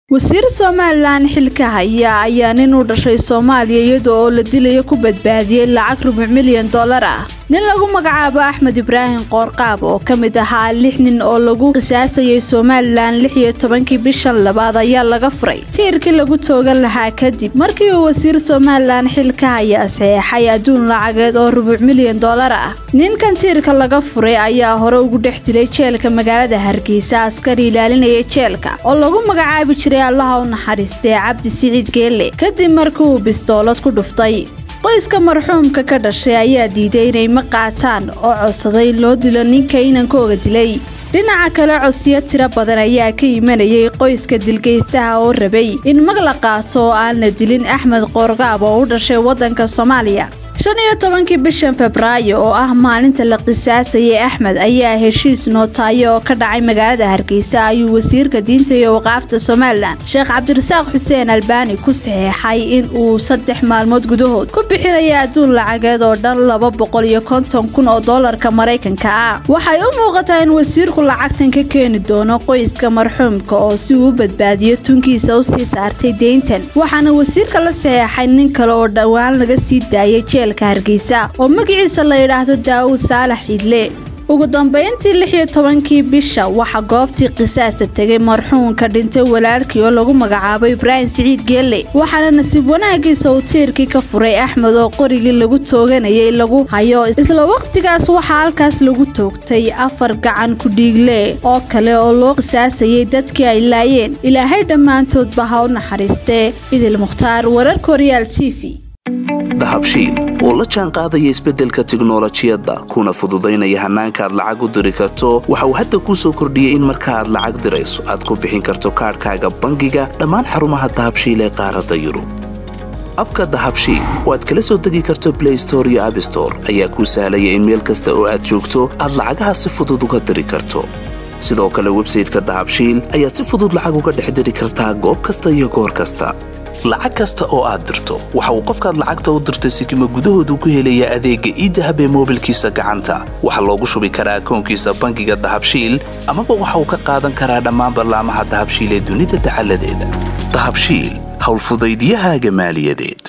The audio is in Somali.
wasiir somalilan xilka haya ayaa nin u dhashay soomaaliya iyada oo la dilayo ku badbaadiyey lacag rubuc milyan dollar ah nin lagu magacaabo axmed ibraahim qoorqaab oo ka mid ahaa lix nin oo lagu qisaasayay somalilan lix iyo tobankii bishan labaad ayaa laga furay tiirkii lagu toogan lahaa kadib markii uu wasiir somalilan xilka haya saxeexay adduun lacageed oo rubuc milyan dollar ah ninkan tiirka laga furay ayaa hore ugu dhex dilay jeelka magaalada hargeysa askari ilaalinaya jeelka oo lagu magacaabi jiray allaha u naxariistee cabdi siciid geelle kadib markii uu bistoolad ku dhuftay qoyska marxuumka ka dhashay ayaa diiday inay ma qaataan oo codsaday loo dilo ninka inankooga dilay dhinaca kale codsiyo tiro badan ayaa ka imanayay qoyska dilgeystaha oo rabay in mag la qaato oo aan la dilin axmed qoorgaab oo u dhashay waddanka soomaaliya shan iyo tobankii bishan febraayo oo ah maalinta la qisaasayay axmed ayaa heshiis nootaayo oo ka dhacay magaalada hargeysa ayuu wasiirka diinta iyo waqaafta somalilan sheekh cabdirasaaq xuseen albaani ku saxeexay in uu saddex maalmood gudahood ku bixinaya adduun lacageed oo dhan laba boqol iyo konton kun oo doolarka maraykanka ah waxay u muuqataa in wasiirku lacagtan ka keeni doono qoyska marxuumka oo si uu u badbaadiyo tunkiisa usii saartay deyntan waxaana wasiirka la saxeexay nin kale oo dhowaan laga sii daayay jeel hargeysa oo magaciisa la yidhaahdo daawud saalax idle ugu dambeyntii lix iyo tobankii bisha waxaa goobtii qisaasta tegay marxuumka dhintay walaalkii oo lagu magacaabo ibraahim siciid geelle waxaana nasiib wanaagiisa uu tiirkii ka furay axmed oo qorigii lagu tooganayay lagu hayo isla waqtigaas waxaa halkaas lagu toogtay afar gacan ku-dhiigle oo kale oo loo qisaasayay dadkii ay laayeen ilaahay dhammaantoodba ha u naxariistee idil mukhtaar wararka horyaal t v dahabshiil oo la jaan qaadaya isbeddelka tiknolojiyadda kuna fududaynaya hannaanka aad lacag u diri karto waxa uu hadda kuu soo kordhiyey in marka aad lacag dirayso aad ku bixin karto kaadhkaaga bangiga dhammaan xarumaha dahabshiil ee qaaradda yurub abka dahabshiil oo aad kala soo degi karto blay store iyo abstore ayaa kuu sahlaya in meel kasta oo aad joogto aad lacagaha si fudud uga diri karto sidoo kale websayteka dahabshiil ayaad si fudud lacag uga dhex diri kartaa goob kasta iyo goor kasta lacag kasta oo aad dirto waxa uu qofkaad lacagta u dirtay sikima gudahoodu ku helayaa adeegga iidahab ee moobilkiisa gacanta waxaa loogu shubi karaa akoonkiisa bangiga dahabshiil amaba waxa uu ka qaadan karaa dhammaan ballaamaha dahabshiil ee dunida dacaladeeda dahabshiil howlfudaydyahaaga maaliyadeed